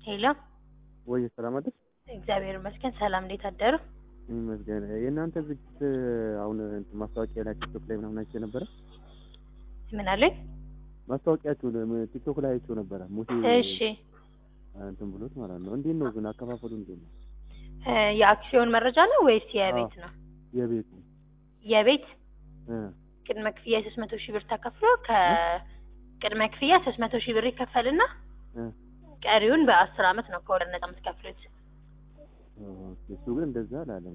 ሄሎ ወይ ሰላም አደር እግዚአብሔር ይመስገን። ሰላም እንዴት አደሩ? ይመስገን። የእናንተ ዝግጅት አሁን እንትን ማስታወቂያ ላይ ቲክቶክ ላይ ምናምን አይቼ ነበረ። ምን አለኝ? ማስታወቂያችሁን ቲክቶክ ላይ አይቼው ነበረ። ሙሴ እሺ እንትን ብሎት ማለት ነው። እንዴት ነው ግን አከፋፈሉ እንዴት ነው? እ የአክሲዮን መረጃ ነው ወይስ የቤት ነው? የቤቱ የቤት እ ቅድመ ክፍያ የሶስት መቶ ሺህ ብር ተከፍሎ ከቅድመ ክፍያ ሶስት መቶ ሺህ ብር ይከፈልና እ ቀሪውን በአስር አመት ነው ከወለድ ነጻ የምትከፍሉት። ኦኬ፣ እሱ ግን እንደዛ አላለም።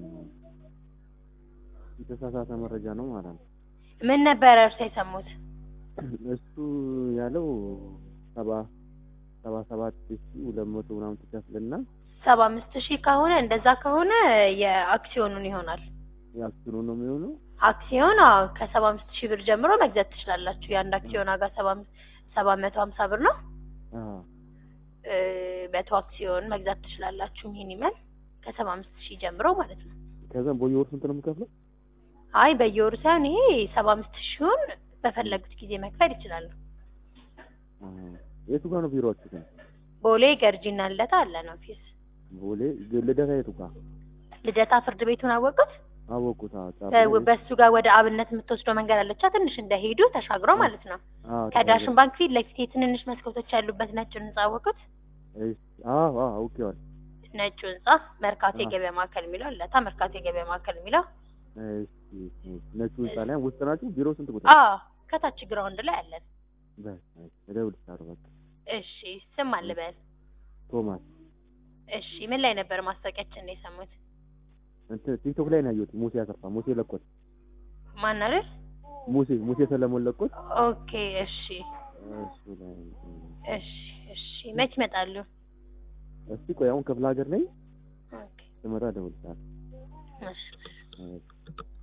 የተሳሳተ መረጃ ነው ማለት ነው። ምን ነበረ እርሶ የሰሙት? እሱ ያለው ሰባ ሰባ ሰባት ሺህ ሁለት መቶ ምናምን ትከፍልና ሰባ አምስት ሺህ ከሆነ እንደዛ ከሆነ የአክሲዮኑን ይሆናል። የአክሲዮኑ ነው የሚሆነው። አክሲዮን አዎ ከሰባ አምስት ሺህ ብር ጀምሮ መግዛት ትችላላችሁ። የአንድ አክሲዮን ዋጋ ሰባ አምስት ሰባት መቶ ሀምሳ ብር ነው። አዎ እ መቶ አክሲዮን መግዛት ትችላላችሁ። ሚኒመም ከሰባ አምስት ሺህ ጀምሮ ማለት ነው። ከዛም በየወሩ ስንት ነው የምከፍለው? አይ በየወሩ ሳይሆን ይሄ ሰባ አምስት ሺውን በፈለጉት ጊዜ መክፈል ይችላሉ። አዎ። የቱ ጋር ነው ቢሮአችሁ ግን? ቦሌ ገርጂና ልደታ አለን ኦፊስ። ቦሌ ልደታ የቱ ጋር? ልደታ ፍርድ ቤቱን አወቁት? አወቁት። አዎ ጫፍ በ- ላይ- በሱ ጋር ወደ አብነት የምትወስደው መንገድ አለቻ ትንሽ እንደሄዱ ተሻግረው ማለት ነው። አዎ ከዳሽን ባንክ ፊት ለፊት የትንንሽ መስኮቶች ያሉበት ነጭ ህንጻ አወቁት? እሺ። አዎ አዎ አውቄዋለሁ። ነጩ ህንጻ መርካቶ አዎ። የገበያ ማዕከል የሚለው ለታ መርካቶ የገበያ ማዕከል የሚለው እሺ እሺ። ነጩ ህንጻ ላይ ውስጥ ናችሁ? ቢሮ ስንት ቁጥር? አዎ ከታች ግራውንድ ላይ አለን። በስ እደውልልሻለሁ። በቃ እሺ ስም አልበል። ቶማስ እሺ ምን ላይ ነበር ማስታወቂያችን ነው የሰሙት? እንትን ቲክቶክ ላይ ነው ያየሁት። ሙሴ አሰፋ ሙሴ ለቆት ማን አይደል? ሙሴ ሙሴ ሰለሞን ለቆት ኦኬ እሺ እሱ ላይ እሺ እሺ መች ይመጣሉ? እስቲ ቆይ አሁን ክፍለ ሀገር ነኝ ኦኬ ስመጣ እደውልልሻለሁ። እሺ እሺ።